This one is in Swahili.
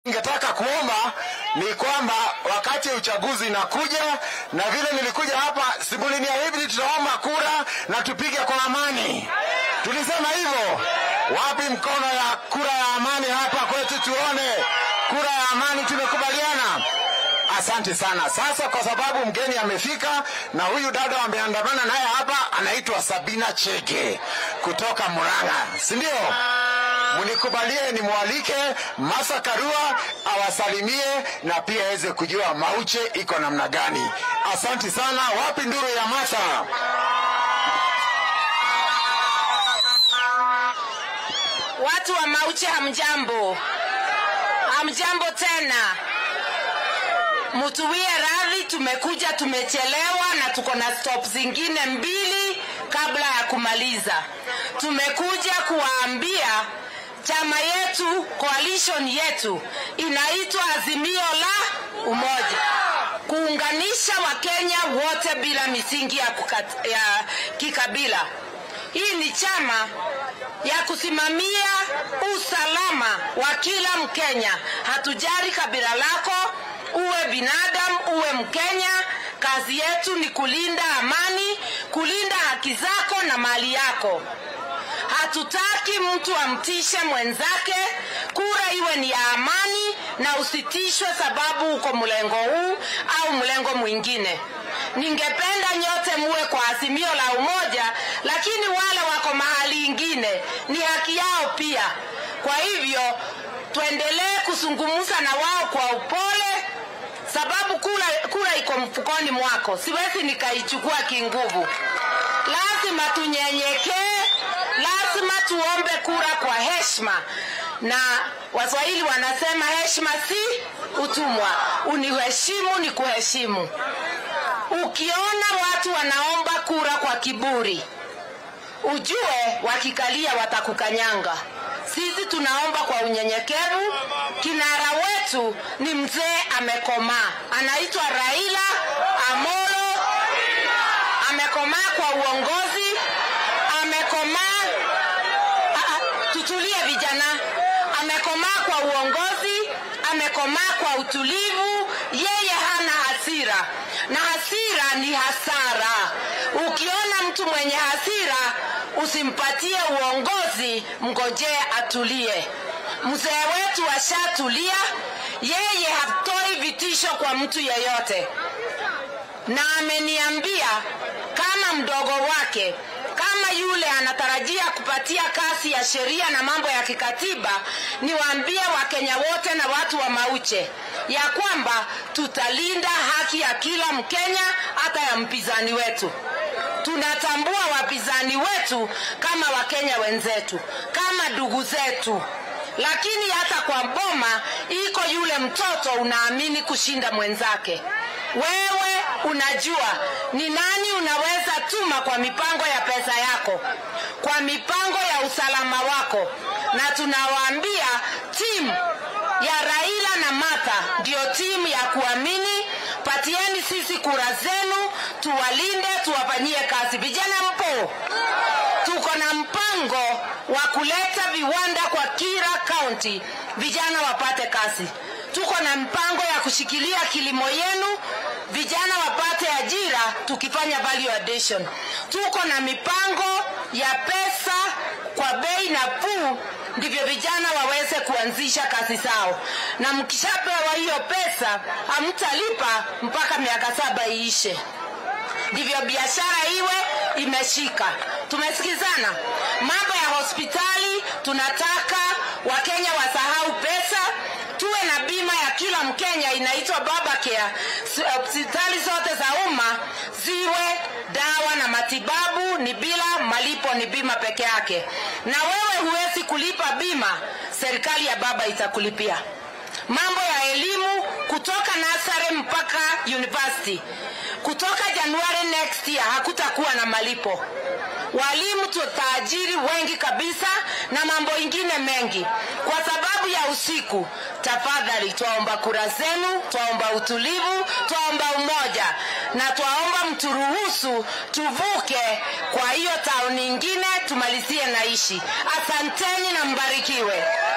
Ningetaka kuomba ni kwamba wakati uchaguzi inakuja, na vile nilikuja hapa simuliniahidi tutaomba kura na tupige kwa amani. Tulisema hivyo. Wapi mkono ya kura ya amani hapa kwetu? Tuone kura ya amani, tumekubaliana. Asante sana. Sasa kwa sababu mgeni amefika na huyu dada ameandamana naye hapa, anaitwa Sabina Chege kutoka Murang'a, si ndio? Mnikubalie nimwalike Masa Karua awasalimie na pia aweze kujua Mauche iko namna gani. Asante sana. Wapi nduru ya Masa? Watu wa Mauche hamjambo, hamjambo tena. Mutuwie radhi, tumekuja tumechelewa, na tuko na stop zingine mbili kabla ya kumaliza. Tumekuja kuwaambia chama yetu, coalition yetu inaitwa Azimio la Umoja, kuunganisha Wakenya wote bila misingi ya, kukat, ya kikabila. Hii ni chama ya kusimamia usalama wa kila Mkenya. Hatujari kabila lako, uwe binadamu, uwe Mkenya. Kazi yetu ni kulinda amani, kulinda haki zako na mali yako. Hatutaki mtu amtishe mwenzake. Kura iwe ni ya amani na usitishwe sababu uko mlengo huu au mlengo mwingine. Ningependa nyote muwe kwa azimio la umoja, lakini wale wako mahali ingine ni haki yao pia. Kwa hivyo tuendelee kuzungumza na wao kwa upole, sababu kura, kura iko mfukoni mwako, siwezi nikaichukua kinguvu. Lazima tunyenyekee, lazima tuombe kura kwa heshima, na Waswahili wanasema heshima si utumwa. Uniheshimu ni kuheshimu. Ukiona watu wanaomba kura kwa kiburi, ujue wakikalia watakukanyanga. Sisi tunaomba kwa unyenyekevu. Kinara wetu ni mzee amekomaa, anaitwa Raila Amolo. Amekomaa kwa uongozi, amekomaa. Ah, ah, Tutulie vijana, amekomaa kwa uongozi, amekomaa kwa utulivu. Yeye hana hasira, na hasira ni hasara. Ukiona mtu mwenye hasira, usimpatie uongozi, mngojee atulie. Mzee wetu ashatulia, yeye hatoi vitisho kwa mtu yeyote, na ameniambia kama mdogo wake kama yule anatarajia kupatia kasi ya sheria na mambo ya kikatiba, niwaambie Wakenya wote na watu wa Mauche ya kwamba tutalinda haki ya kila Mkenya, hata ya mpinzani wetu. Tunatambua wapinzani wetu kama Wakenya wenzetu, kama ndugu zetu, lakini hata kwa boma iko yule mtoto unaamini kushinda mwenzake. Wewe unajua ni nani unaweza tuma kwa mipango ya pesa yako, kwa mipango ya usalama wako, na tunawaambia timu ya Raila na Martha ndio timu ya kuamini. Patieni sisi kura zenu, tuwalinde, tuwafanyie kazi. Vijana mpo, tuko na mpango wa kuleta viwanda kwa kila kaunti, vijana wapate kazi. Tuko na mpango ya kushikilia kilimo yenu, vijana wapate ajira, tukifanya value addition. Tuko na mipango ya pesa kwa bei nafuu, ndivyo vijana waweze kuanzisha kazi zao, na mkishapewa hiyo pesa hamtalipa mpaka miaka saba iishe ndivyo biashara iwe imeshika. Tumesikizana mambo ya hospitali, tunataka Wakenya wasahau pesa, tuwe na bima ya kila Mkenya inaitwa Babacare. Hospitali zote za umma ziwe dawa na matibabu ni bila malipo, ni bima peke yake, na wewe huwezi kulipa bima, serikali ya baba itakulipia mambo ya elimu kutoka nasare mpaka university kutoka Januari next year hakutakuwa na malipo. Walimu tutaajiri wengi kabisa na mambo ingine mengi. Kwa sababu ya usiku, tafadhali twaomba kura zenu, twaomba utulivu, twaomba umoja na twaomba mturuhusu tuvuke kwa hiyo tauni ingine tumalizie naishi. Asanteni na mbarikiwe.